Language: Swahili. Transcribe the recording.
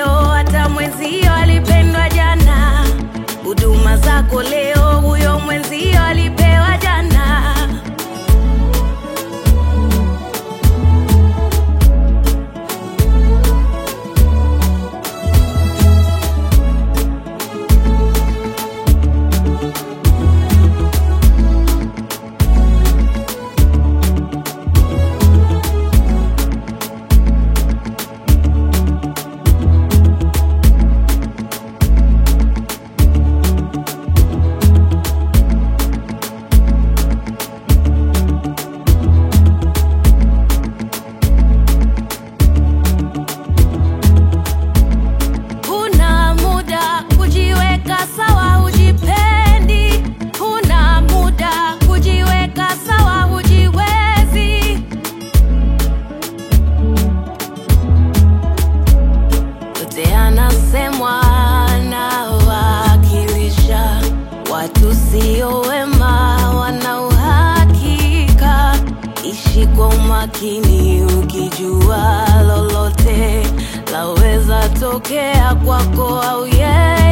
leo, hata mwenzio alipendwa jana. Huduma zako leo, huyo mwenzio alipewa jana. Huna muda kujiweka sawa, hujipendi. Huna muda kujiweka sawa, hujiwezi. Yote yanasemwa nawakilisha watu sio wema, wana uhakika. Ishi kwa umakini, ukijua lolote laweza tokea kwako au yeye